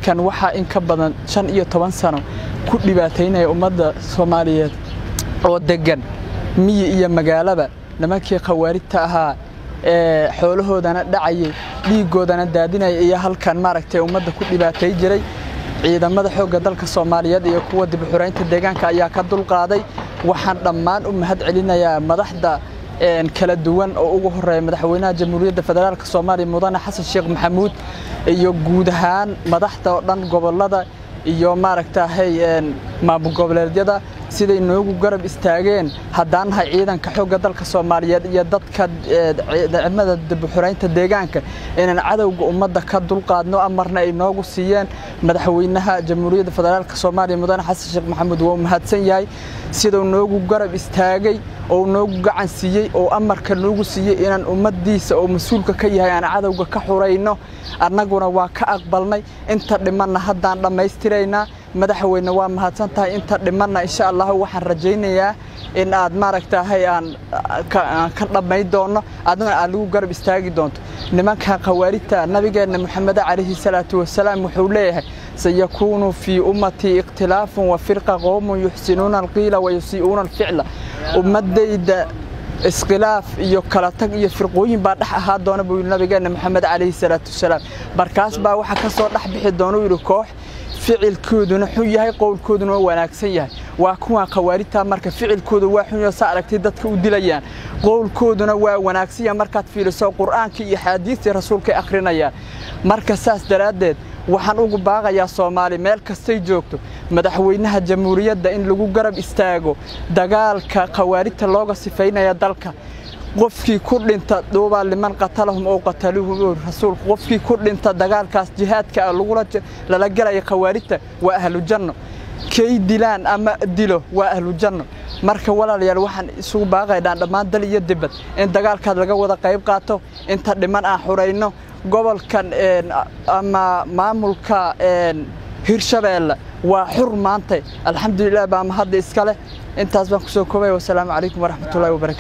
nimankan waxaa in ka badan shan iyo toban sano ku dhibaataynaya ummadda soomaaliyeed oo deggan miyi iyo magaalaba nimankii khawaarijta ahaa ee xoolahoodana dhacayay dhiiggoodana daadinaya iyo halkan maaragtay ummadda ku dhibaatay jiray ciidamada xoogga dalka soomaaliyeed iyo kuwa dib u xuraynta deegaanka ayaa ka dulqaaday waxaan dhammaan u mahad celinayaa madaxda kala duwan oo ugu horeeya madaxweynaha jamhuuriyadda federaalk soomaaliya mudane xasan sheekh maxamuud iyo guud ahaan madaxda oo dhan gobollada iyo maaragtahay maamul goboleedyada siday noogu garab istaageen haddaan nahay ciidanka xoogga dalka soomaaliyeed iyo dadka ciidamada dibxuraynta deegaanka inaan cadowga ummadda ka dulqaadno amarna ay noogu siiyeen madaxweynaha jamhuuriyadda federaalk soomaaliya mudane xasan sheekh maxamuud waa u mahadsan yahay siduu noogu garab istaagay oo noogu gacan siiyey oo amarka noogu siiyey inaan ummaddiisa oo mas-uulka ka yahay aan cadowga ka xurayno annaguna waa ka aqbalnay inta dhimanna haddaan dhammaystiraynaa madaxweyne waa mahadsan tahay inta dhimanna insha allah waxaan rajaynayaa in aad maaragtahay aan ka dhammayn doonno adna aad lagu garab istaagi doonto nimankan khawaarijta nabigeenna moxamed calayhi salaatu wasalaam wuxuu leeyahay sayakuunu fii ummatii ikhtilaafun wa firqa qowmun yuxsinuuna alqiila wa yusii'uuna alficla ummaddayda iskhilaaf iyo kala tag iyo firqooyin baa dhex ahaa doona buu yidhi nabigeenna moxamed calayhi salaatu wasalaam markaas baa waxaa ka soo dhex bixi doona uu yidhi koox ficilkooduna xun yahay qowlkooduna waa wanaagsan yahay waa kuwan khawaarijta marka ficilkooda waa xun yahay saa aragtay dadka u dilayaan qowlkooduna waa wanaagsan yahay markaad fiiriso qur'aankii iyo xaadiistii rasuulkay akhrinayaan marka saas daraaddeed waxaan ugu baaqayaa soomaali meel kastay joogto madaxweynaha jamhuuriyadda in lagu garab istaago dagaalka khawaarijta looga sifaynaya dalka qofkii ku dhinta duubaa liman qatalahum oo qataluuhum rasuulku qofkii ku dhinta dagaalkaas jihaadka ah lala gelaya khawaarijta waa ahlujanno kay dilaan ama dilo waa ahlujanno marka walaalayaal waxaan isugu baaqaynaa dhammaan dal iyo dibad in dagaalkaas laga wada qayb qaato inta dhiman aan xurayno gobolkan ama maamulka hirshabeelle waa xur maanta alxamdulilah baa mahadda iska leh intaas baan kusoo koobaya wasalaamu calaykum waraxmatullahi wabarakatu